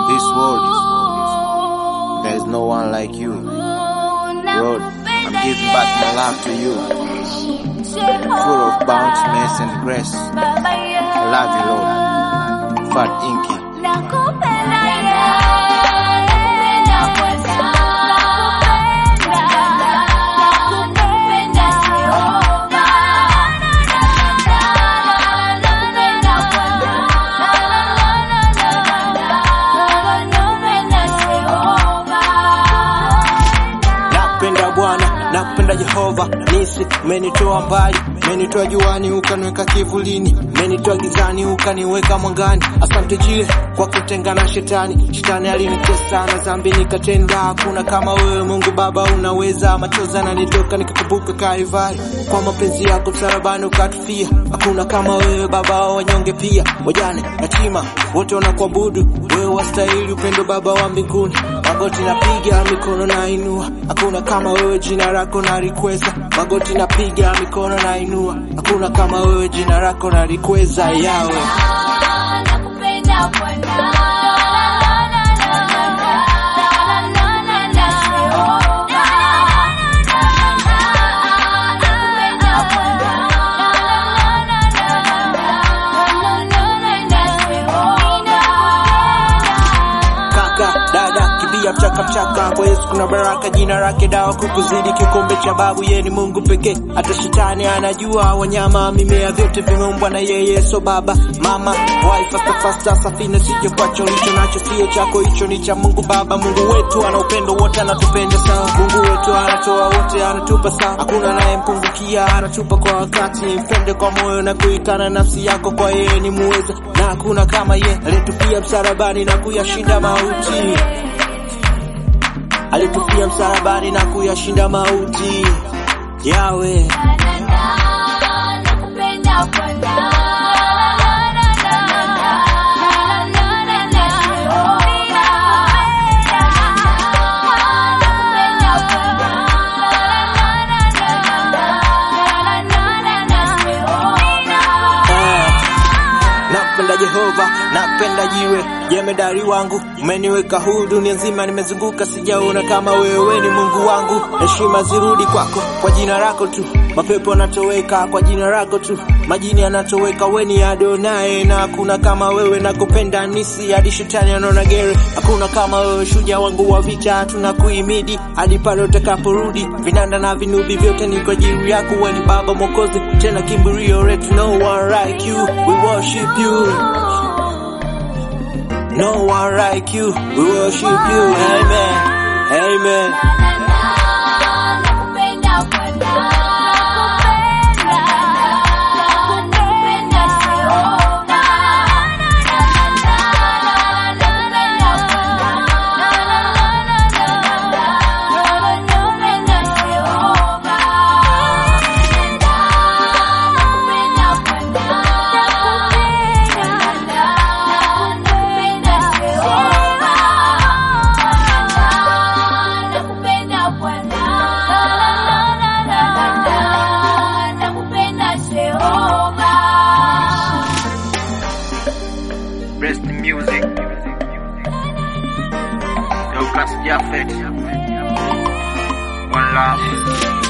this world, there is no one like you. Lord, I'm giving back my love to you, full of bounty, mercy, and grace. I love you, Lord. Fat Inky. Napenda Bwana, napenda Jehova, nisi umenitoa mbali, umenitoa juani ukaniweka kivulini, umenitoa gizani ukaniweka mwangani. Asante jile kwa kutengana shetani, shetani alinitesa na dhambi nikatenda. Hakuna kama wewe Mungu Baba, unaweza. Machozi yananitoka nikakumbuka Kalvari, kwa mapenzi yako msalabani ukatufia. Hakuna kama wewe Baba wa wanyonge pia, wajane, yatima wote wanakuabudu wewe, wastahili upendo Baba wa mbinguni. Magoti napiga, mikono nainua, hakuna kama wewe, jina lako nalikweza. Magoti napiga, mikono nainua, hakuna kama wewe, jina lako nalikweza. Yawe kaka dada kibia mchaka mchaka kwa Yesu kuna baraka, jina lake dawa kukuzidi kikombe cha babu. Yeye ni Mungu pekee, hata shetani anajua. Wanyama, mimea, vyote vimeumbwa na yeye. So baba, mama, wai fasta fasta, safina sije kwacho, ulicho nacho sio chako, hicho ni cha Mungu Baba. Mungu wetu ana upendo wote, anatupenda sawa. Mungu wetu anatoa wote, anatupa sawa, hakuna anayempungukia, anatupa kwa wakati. Mpende kwa moyo na kuikana nafsi yako kwa yeye ni muweza, na hakuna kama yeye aliyetupia msalabani na kuyashinda mauti alitufia msalabani na kuyashinda mauti. Yawe Napenda Jehova, napenda jiwe, jemedari wangu, umeniweka huru dunia nzima, nimezunguka sijaona kama wewe, ni Mungu wangu. Heshima zirudi kwako, kwa jina lako tu, mapepo yanatoweka kwa jina lako tu, majini yanatoweka, we ni Adonai, na hakuna kama wewe, nakupenda nisi hadi shetani anaona gere, hakuna kama wewe, shujaa wangu wa vita, tunakuhimidi hadi pale utakaporudi, vinanda na vinubi vyote ni kwa ajili yako, we ni Baba Mwokozi, tena kimbilio letu, no one like you, we worship you. No one like you, we worship you. Amen. Amen. Best music. Lucas Jaffet. One love.